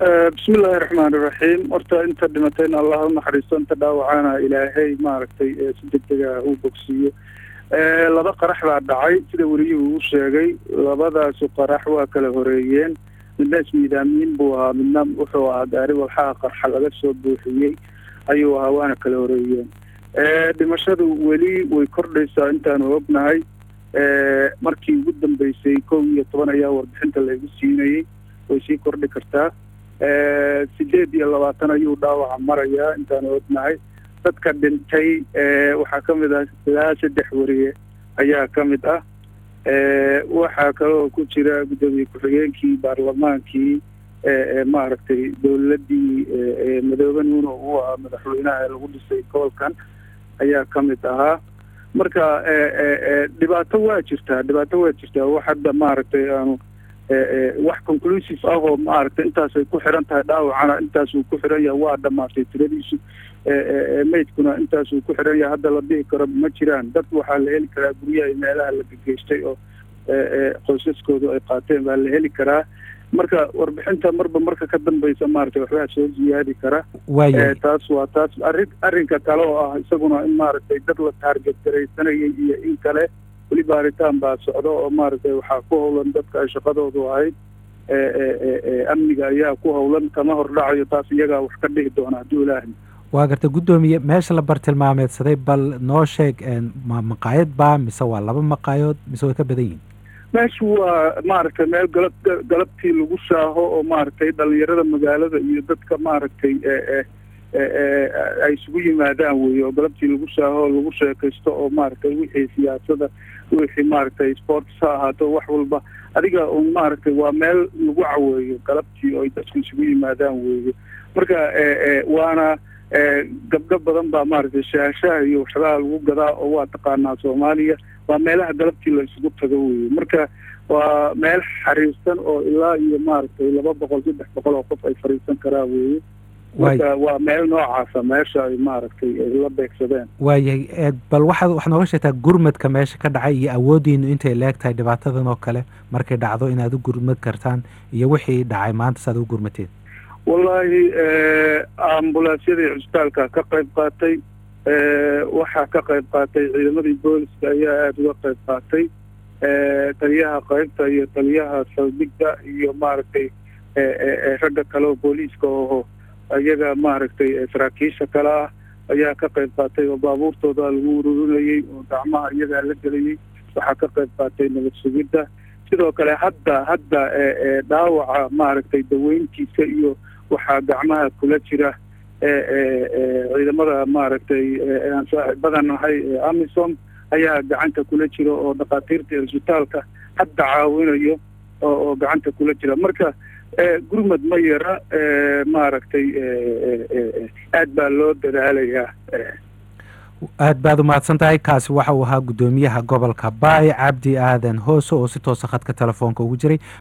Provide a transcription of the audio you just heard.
bismillahi raxmaan iraxiim horta inta dhimatayna allah u naxariisto inta dhaawacana ilaahay maaragtay si degdega u bogsiiyo laba qarax baa dhacay sida weliyuhu uu sheegay labadaasu qarax waa kala horeeyeen midna ismiidaamiin buu ahaa midna wuxuu ahaa gaari walxaha qarxa laga soo buuxiyey ayuu ahaa waana kala horeeyeen dhimashadu weli way kordhaysaa intaanu ognahay markii ugu dambeysay kow iyo toban ayaa warbixinta laygu siinayey way sii kordhi kartaa sideed iyo labaatan ayuu dhaawaca marayaa intaanu ognahay dadka dhintay waxaa ka mid ah ilaa saddex wariye ayaa ka mid ah waxaa kaloo ku jira guddoomiye ku-xigeenkii baarlamaankii maaragtay dowladdii madoobe nuuno uu ahaa madaxweynaha lagu dhisay gobolkan ayaa ka mid ahaa marka dhibaato waa jirtaa dhibaato waa jirtaa wax hadda maaragtay aanu wax conclusive ah oo maaragtay intaasay ku xiran tahay dhaawacana intaasuu ku xiran yahay waa dhamaatay tiradiisu maydkuna intaasuu ku xiran yahay hadda la dhihi karo ma jiraan dad waxaa la heli karaa guryaha iyo meelaha la gegeystay oo qoysaskoodu ay qaateen baa la heli karaa marka warbixinta marba marka ka dambaysa maaragtay waxbaa soo ziyaadi kara taas waa taas arrin arrinka kale oo ah isaguna in maaragtay dad la taarget garaysanayay iyo in kale weli baaritaan baa socda oo maaragtay waxaa ku howlan dadka ay shaqadoodu ahayd amniga ayaa ku howlan kama hordhacayo taas iyagaa wax ka dhihi doona hadduu ilaahay waa garta guddoomiye meesha la bartilmaameedsaday bal noo sheeg ma maqaayad baa mise waa laba maqaayood mise way ka badan yihin meeshu waa maaragtay meel galab galabtii lagu shaaho oo maaragtay dhalinyarada magaalada iyo dadka maaragtay ay isugu yimaadaan weeye oo galabtii lagu shaaho oo lagu sheekaysto oo maaragtay wixii siyaasada wixii maaragtay sports ha ahaato wax walba adiga un maaragtay waa meel lagu caweeyo galabtii oo ay dadku isugu yimaadaan weeye marka waana gabdho badan baa maaragtay shaashaha iyo waxyaalaha lagu gadaa oo waa taqaanaa soomaaliya waa meelaha galabtii la isugu tago weeye marka waa meel xariirsan oo ilaa iyo maaragtay laba boqol saddex boqol oo qof ay fariisan karaa weeye marka waa meel noocaasa meesha ay maaragtay la beegsadeen waayahay bal waxaad waxaad nooga sheegtaa gurmadka meesha ka dhacay iyo awooddiinu intay leeg tahay dhibaatadan oo kale markay dhacdo inaad u gurmad kartaan iyo wixii dhacay maanta saaad u gurmateen wallaahi ambulansyadii cusbitaalka ka qayb qaatay waxaa ka qayb qaatay ciidamadii booliska ayaa aada uga qayb qaatay taliyaha qaybta iyo taliyaha saldhigda iyo maaragtay ragga kale oo booliiska oho iyaga maaragtay saraakiisha kale ah ayaa ka qayb qaatay oo baabuurtooda lagu ururinayey oo gacmaha iyagaa la gelayey waxaa ka qayb qaatay nabad sugidda sidoo kale hadda hadda dhaawaca maaragtay daweyntiisa iyo waxaa gacmaha kula jira ciidamada maaragtay aan saaxiibadan nahay amisom ayaa gacanta kula jira oo dhakhaatiirta cisbitaalka hadda caawinayo oo gacanta kula jira marka gurmad ma yara maaragtay aad baa loo dadaalayaa aad baad u mahadsan tahay kaasi waxa uu ahaa guddoomiyaha gobolka baay cabdi aadan hoose oo si toosa khadka telefoonka ugu jiray